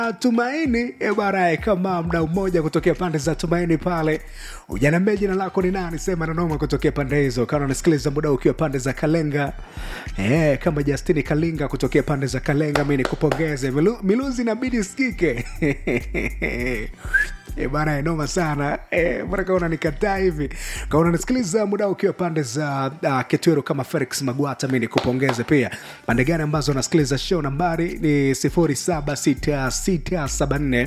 Tumaini ebarae, kama mdau mmoja kutokea pande za Tumaini pale, ujaniambia jina lako ni nani? Sema nanoma kutokea pande hizo, kana unasikiliza muda ukiwa pande za Kalenga eh, kama Justini Kalinga kutokea pande za Kalenga, mi nikupongeze. Milu, miluzi inabidi sikike E bana enoma sana e, mbona kaona nikataa hivi kaona nasikiliza muda ukiwa pande za uh, Ketwero kama Felix Magwata, mi nikupongeze pia. Pande gani ambazo nasikiliza show, nambari ni 076674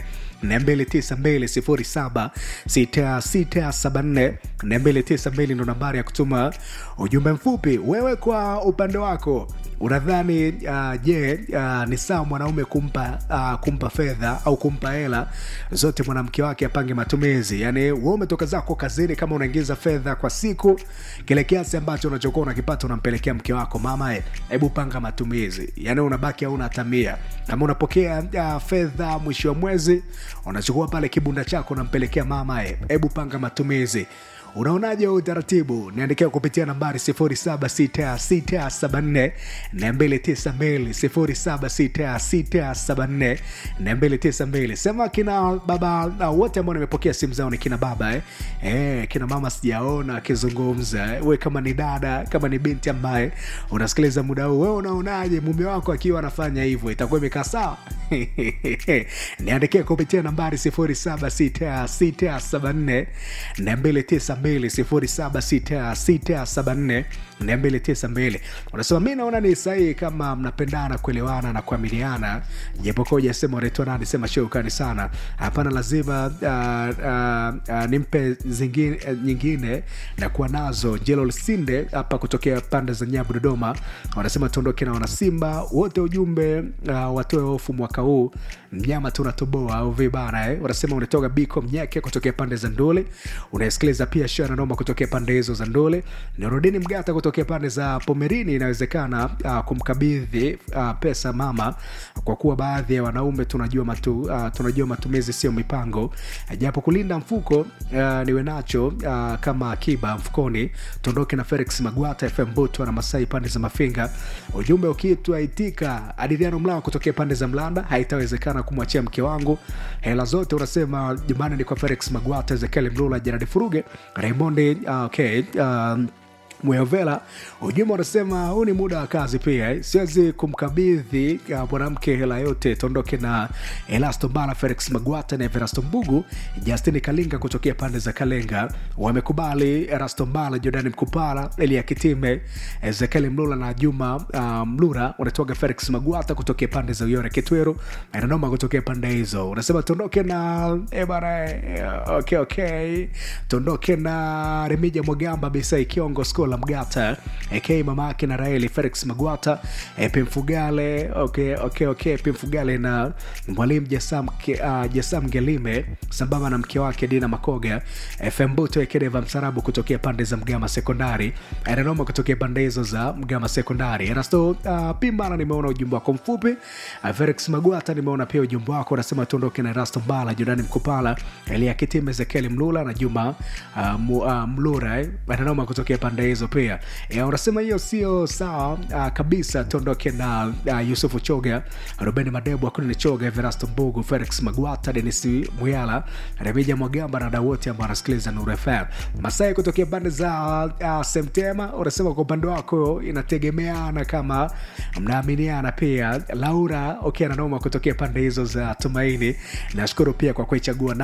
292 076674 292 ndo nambari ya kutuma ujumbe mfupi. Wewe kwa upande wako unadhani uh, je, uh, ni sawa mwanaume kumpa uh, kumpa fedha au kumpa hela zote mwanamke wake apange matumizi? Yani wewe umetoka zako kazini, kama unaingiza fedha kwa siku, kile kiasi ambacho unachokuwa unakipata unampelekea mke wako, mama, hebu panga matumizi. Yani unabaki hauna hata mia. Kama unapokea uh, fedha mwisho wa mwezi, unachukua pale kibunda chako unampelekea mama, hebu panga matumizi. Unaonaje huu utaratibu? Niandikia kupitia nambari 076674 292 076674 sema kina baba na wote ambao nimepokea simu zao ni kina baba eh? Eh, kina mama sijaona akizungumza eh? We kama ni dada, kama ni binti ambaye unasikiliza muda huu, wewe unaonaje mume wako akiwa anafanya hivyo, itakuwa imekaa sawa? Niandikia kupitia nambari 076674 292 076674 unasema mi naona ni sahihi kama mnapendana kuelewana na kuaminiana japokuwa ujasema unaitwa nani sema sheukani sana hapana lazima uh, uh, uh, nimpe zingine, uh, nyingine na kuwa nazo jelo sinde hapa kutokea pande za nyabu dodoma wanasema tuondoke na wanasimba wote ujumbe uh, watoe hofu mwaka huu mnyama tu unatoboa au vibana eh? wanasema unatoka biko mnyeke kutokea pande za ndole unasikiliza pia shana noma kutokea pande hizo za ndole nirudini mgata kutokea pande za pomerini inawezekana uh, kumkabidhi uh, pesa mama kwa kuwa baadhi ya wanaume tunajua matu, uh, tunajua matumizi sio mipango japo kulinda mfuko uh, niwe nacho uh, kama akiba mfukoni tuondoke na felix magwata fm butwa na masai pande za mafinga ujumbe ukitwa itika adiriano mlao kutokea pande za mlanda haitawezekana kumwachia mke wangu hela zote unasema jumbani ni kwa felix magwata ezekiel mlula jeradi furuge raymondi uh, okay, um, Muyovela ujumbe unasema huu ni muda wa kazi pia eh. Siwezi kumkabidhi uh, mwanamke hela yote. Tuondoke na Elasto Mbala, Felix Magwata na Everasto Mbugu, Justini Kalinga kutokea pande za Kalenga wamekubali. Erasto Mbala, Jordani Mkupala, Elia Kitime, Ezekiel Mlula na Juma uh, Mlura unatoka Felix Magwata kutokea pande za Uyore Kitweru, Nanoma kutokea pande hizo. Unasema tuondoke na eh bana, eh, okay, okay. Tuondoke na Remija Mwagamba, Bisai Kiongo Skola Mgata ak mama yake na Raeli Felix Magwata e, Pimfugale okay, okay, okay. Pimfugale na mwalimu Jasam, uh, Jasam Gelime sambamba na mke wake Dina Makoga FM Buto Ekedeva Msarabu kutokea pande za Mgama Sekondari Nanoma kutokea pande hizo za Mgama Sekondari Erasto uh, Pimbana, nimeona ujumbe wako mfupi uh, Felix Magwata nimeona pia ujumbe wako unasema tuondoke na Erasto Mbala Jordani Mkupala Elia Kitime Ezekiel Mlula na Juma uh, mu, uh, Mlura eh. Nanoma kutokea pande hizo pia ya, unasema hiyo sio sawa uh, kabisa. Tuondoke na uh, Yusufu Choga, Ruben Madebu, Akunini Choga, Everasto Mbugu, Felix Magwata, Denis Muyala, Remija Mwagamba na wadau wote ambao wanasikiliza Nuru FM. Masai kutokea pande za uh, Semtema, unasema kwa upande wako inategemeana kama mnaaminiana pia. Laura okay, nanoma kutokea pande hizo za Tumaini, nashukuru pia kwa kuichagua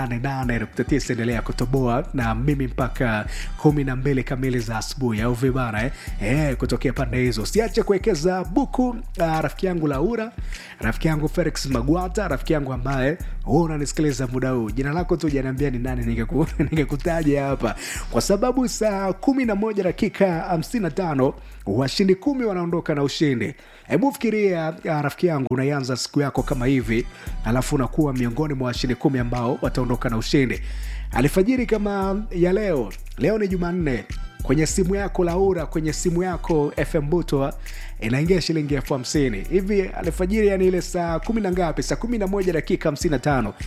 88.9 endelea kutoboa na mimi mpaka kumi na mbili kamili za asubuhi au vibana eh? Eh, kutokea pande hizo siache kuwekeza buku uh, rafiki yangu laura rafiki yangu felix magwata rafiki yangu ambaye hu unanisikiliza muda huu jina lako tu janiambia ni nani ningekutaja hapa kwa sababu saa kumi na moja dakika hamsini na tano washindi kumi wanaondoka na ushindi hebu fikiria uh, rafiki yangu unaianza siku yako kama hivi alafu unakuwa miongoni mwa washindi kumi ambao wataondoka na ushindi alfajiri kama ya leo leo ni jumanne kwenye simu yako laura kwenye simu yako fm butwa inaingia shilingi elfu hamsini hivi alfajiri yani ile saa kumi na ngapi saa kumi na moja dakika hamsini na tano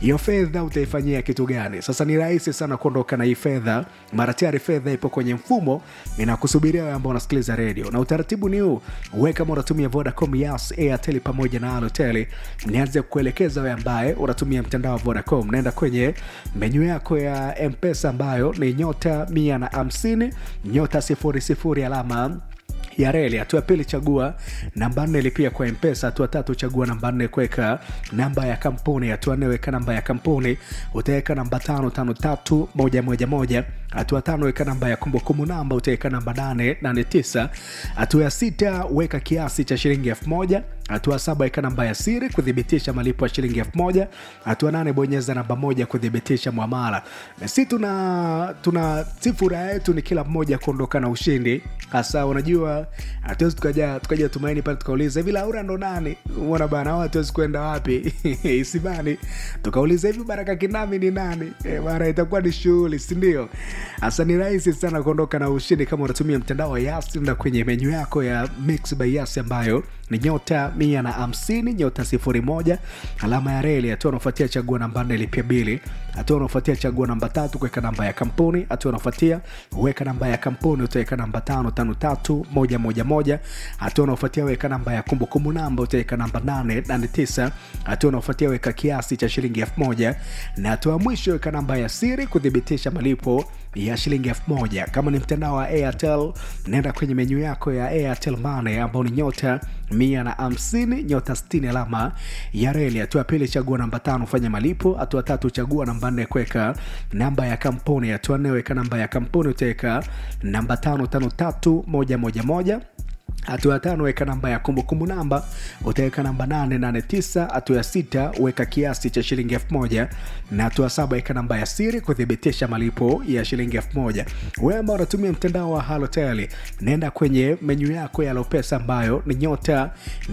hiyo fedha utaifanyia kitu gani sasa ni rahisi sana kuondoka na hii fedha mara tayari fedha ipo kwenye mfumo inakusubiria wewe ambao unasikiliza redio na utaratibu ni huu we kama unatumia vodacom yas airtel pamoja na alotel nianze kuelekeza wewe ambaye unatumia mtandao wa vodacom naenda kwenye menyu yako ya mpesa ambayo ni nyota mia na hamsini nyota sifuri sifuri alama ya reli hatua ya pili chagua namba nne lipia kwa mpesa hatua tatu chagua namba nne kuweka namba ya kampuni hatua nne weka namba ya kampuni utaweka namba tano tano tatu moja moja moja hatua tano weka namba ya kumbukumbu namba utaweka namba nane nane tisa hatua ya sita weka kiasi cha shilingi elfu moja hatua saba weka namba ya siri kuthibitisha malipo ya shilingi elfu moja hatua nane bonyeza namba moja kuthibitisha mwamala na si tuna tuna si furaha yetu ni kila mmoja kuondoka na ushindi hasa unajua hatuwezi tukaja tukaja tumaini pale tukauliza hivi laura ndo nani uona bana au hatuwezi kwenda wapi isibani tukauliza hivi baraka kinami ni nani e, mara itakuwa ni shughuli sindio hasa ni rahisi sana kuondoka na ushindi kama unatumia mtandao wa yasi na kwenye menyu yako ya mix by yasi ambayo ni nyota mia na hamsini nyota sifuri moja alama ya reli hatua unaofuatia chagua namba nne lipia bili hatua unaofuatia chagua namba tatu kuweka namba ya kampuni hatua unaofuatia weka namba ya kampuni utaweka namba tano tano tatu moja moja moja hatua unaofuatia weka namba ya kumbukumbu namba utaweka namba nane nane tisa hatua unaofuatia weka kiasi cha shilingi elfu moja na hatua ya mwisho weka namba ya siri kuthibitisha malipo ya shilingi elfu moja kama ni mtandao wa airtel naenda kwenye menyu yako ya airtel mane ambao ni nyota mia na hamsini nyota stini alama ya reli hatua ya pili chagua namba tano fanya malipo hatua tatu chagua namba nne kuweka namba ya kampuni hatua nne weka namba ya kampuni utaweka namba tano tano tatu moja moja moja hatua ya tano weka namba ya kumbukumbu namba utaweka namba 889 hatua ya sita weka kiasi cha shilingi 1000 na hatua saba weka namba ya siri kuthibitisha malipo ya shilingi 1000 wewe ambao unatumia mtandao wa halotel naenda kwenye menyu yako ya lopesa ambayo ni nyota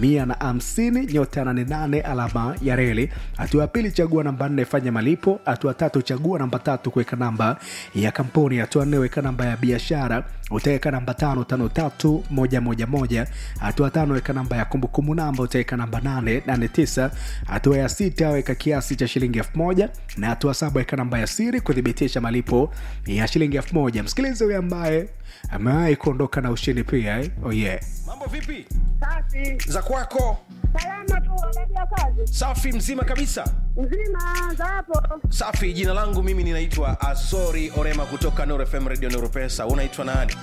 150 nyota 88 alama ya reli hatua ya pili chagua namba 4 fanya malipo hatua tatu chagua namba tatu kuweka namba ya kampuni hatua nne weka namba ya biashara utaweka namba tano tano tatu moja moja moja hatua tano weka namba ya kumbukumbu namba utaweka namba nane nane tisa hatua ya sita weka kiasi cha shilingi elfu moja na hatua saba weka namba ya siri kuthibitisha malipo ya shilingi elfu moja msikilize huyo ambaye amewahi kuondoka na ushindi pia eh? oh yeah. mambo vipi Safi. za kwako Salama tu wanadia kazi. safi mzima kabisa Mzima za hapo. safi jina langu mimi ninaitwa azori orema kutoka Nuru fm radio Nuru pesa unaitwa nani